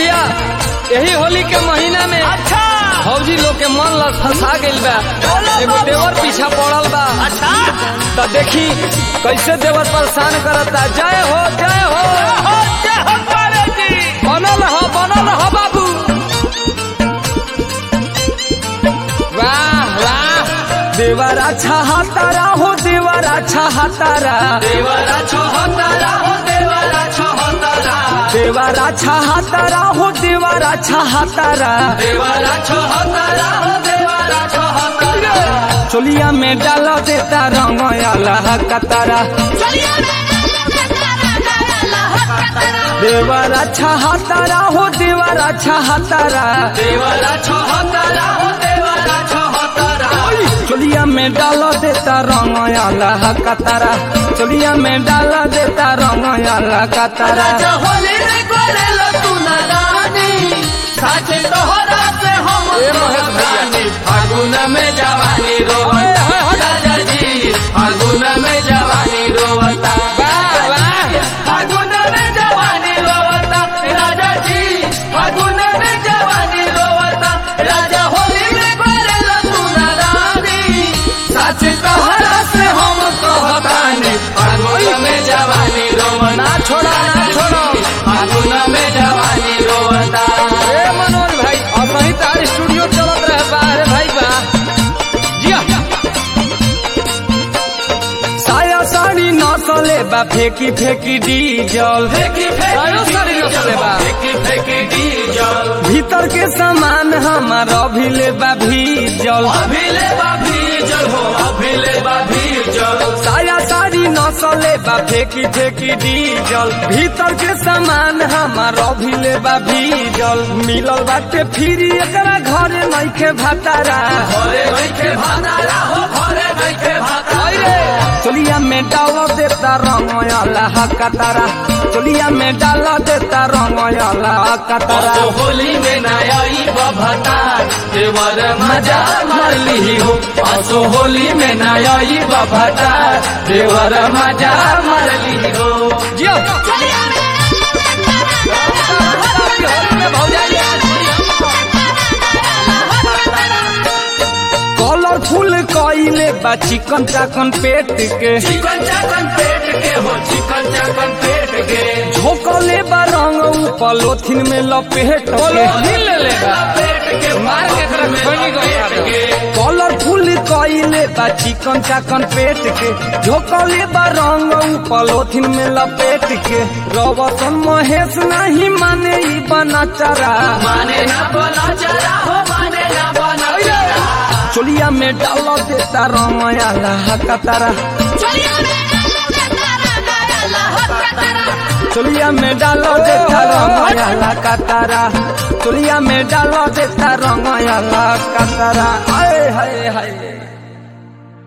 भैया यही होली के महीना में अच्छा फौजी लोग के मन ल फंसा गइल बा एगो देवर पीछा पड़ल बा अच्छा तो देखी कैसे देवर परेशान करता जय हो जय हो हो जय हो तारे जी बनल हो बनल हो बाबू वाह वाह देवर अच्छा हातारा हो देवर अच्छा हातारा देवरा छोहतारा हो देवरा छोहतारा देवर अच्छा हातारा हो देवर अच्छा हातारा देवरा छोहतारा हो देवरा छोहतारा चोलिया में डाल देता रंग अल्लाह कतारा देवर अच्छा हातारा हो देवर अच्छा हातारा देवरा छोहतारा हो देवरा छोहतारा चोलिया में डाल देता रंग अल्लाह कतारा चोलिया में डाल देता रंग अल्लाह कतारा राजा होली रे करेला तू ना रानी साचे तोहरा से हम ए महेश भैया। रानी फागुन में जवानी रोवता राजा जी फागुन में जवानी रोवता वाह, वाह। फागुन में जवानी रोवता राजा जी फागुन में जवानी रोवता राजा होली में करेला तू ना रानी साचे तोहरा से हम कहतानी फागुन में जवानी रोवता ना छोड़ा ना छोड़ो फागुन में जवानी रोवता ए मनोज भाई अब वही तार स्टूडियो चलत रहे बा अरे भाई बा जिया साया साड़ी नसले बा फेंकी फेंकी डीजल फेंकी साया साड़ी नसले बा फेंकी फेंकी डीजल भीतर के सामान हमार अभिले बा भीजल अभिले बाभी जल हो अभिले बाभी जल साया साड़ी नसले बा फेंकी फेंकी डीजल भीतर के सामान हमार अभिले बा भीजल मिलल बाटे फिरी एकरा घरे नइखे भातारा घरे बैठे भातारा हो घरे बैठे भातारा चोलिया में डाल देता रंग अल्लाह कतारा चोलिया में डाल देता रंग अल्लाह कतारा तो होली में नयाई बभतार देवर मजा मार ली हो असो होली में नयाई बभतार देवर मजा मार ली हो जियो कलरफुल कइले बा चिकन चाकन पेट के चिकन चाकन पेट के हो चिकन चाकन पेट के झोंकले बा रंग ऊपर लोथिन में लपेट के ले लेगा पेट के मार के तरफ खोनी गया पेट के कलरफुल कइले बा चिकन चाकन पेट के झोंकले बा रंग ऊपर लोथिन में लपेट के रवतन महेश नहीं माने ई बना चरा माने ना बना चला हो माने ना बना चला चोलिया में डाल देता रंग अल्लाह कतारा चोलिया में डाल देता रंग अल्लाह कतारा चोलिया में डाल देता रंग अल्लाह कतारा हाय हाय हाय